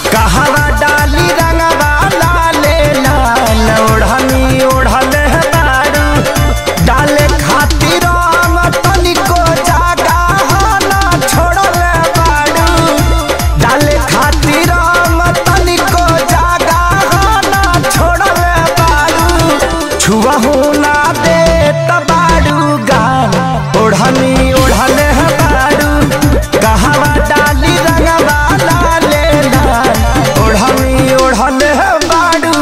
कहवा डाली रंगवा लाले लाल ओढ़नी ओढ़ले बारू डाले खातिर रंग तनिको जागा ना छोड़ले बारू डाले खातिर रंग तनिको जागा ना छोड़ले बारू छुआ ना दे तबारू गान ओढ़नी ओढ़ले बारू कहवा डाली रंगवा लाले लाल ओढ़नी ओढ़ले बारू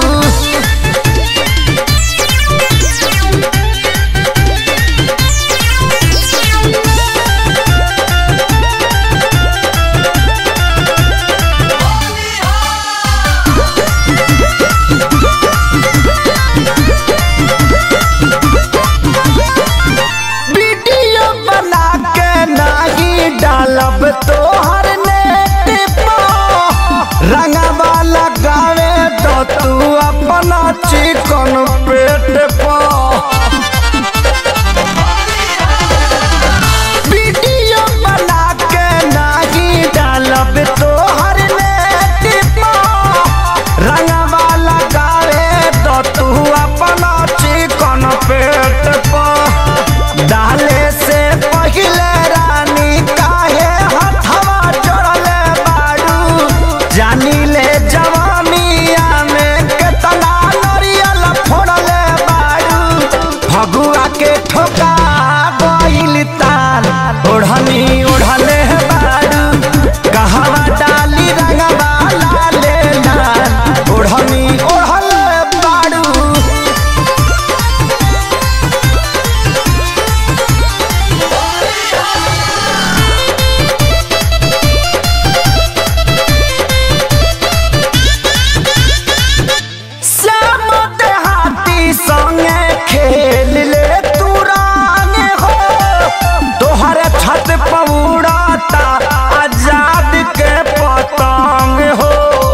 वीडियो बना के नाही डालब तोहर नेट पर रंगवा लगावे तो तू अपना चिकन पेट पर वीडियो बना के नाही डालब तोहर नेट पर रंगवा लगावे तो तू अपना चिकन पेट पर डाले से पहिले रानी काहे हथवा जोड़ले बारू जानी ले जवानिया में केतना नरियल फोड़ले बारू फगुआ के ठोका गइल ताल ओढ़नी ओढ़ले बारू कहवा डाली रंगवा लाले लाल ओढ़नी ओढ़ले बारू श्याम देहाती संगे खेल ले तू रांग हो तोहरे छत पौड़ाता आजाद के पतंग हो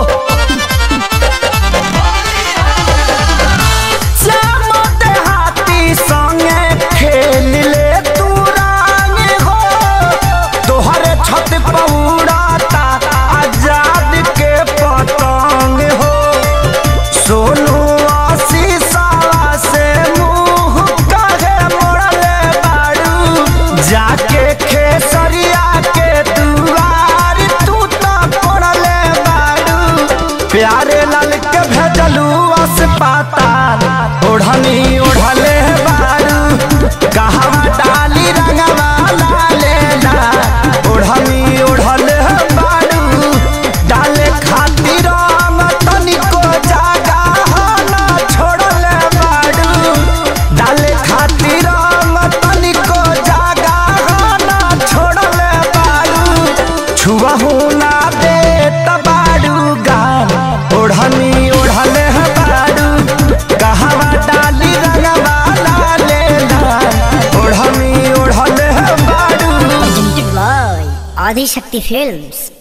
श्याम देहाती संगे खेल ले तू रांग हो तोहरे छत पौड़ाता आजाद के पतंग हो सोनू आशीषवा से मुंह काहे मोड़ले बारू जाके खेसरिया के दुआर तू तो पड़ले बारू प्यारे लाल के भेजलू अस्पताल ओढ़नी ओढ़ले बारू कहवा डाली रंगवा लाले ला ओढ़नी ओढ़ले बारू डाले खातिर रंग तनिको जागा ना छोड़ले बारू डाले खातिर रंग तनिको जागा ना छोड़ले बारू छुआ ना दे तबारू गान ओढ़नी ओढ़ले बारू कहवा डाली रंगवा लाले लाल ओढ़नी ओढ़ले बारू presented by Adi Shakti Films.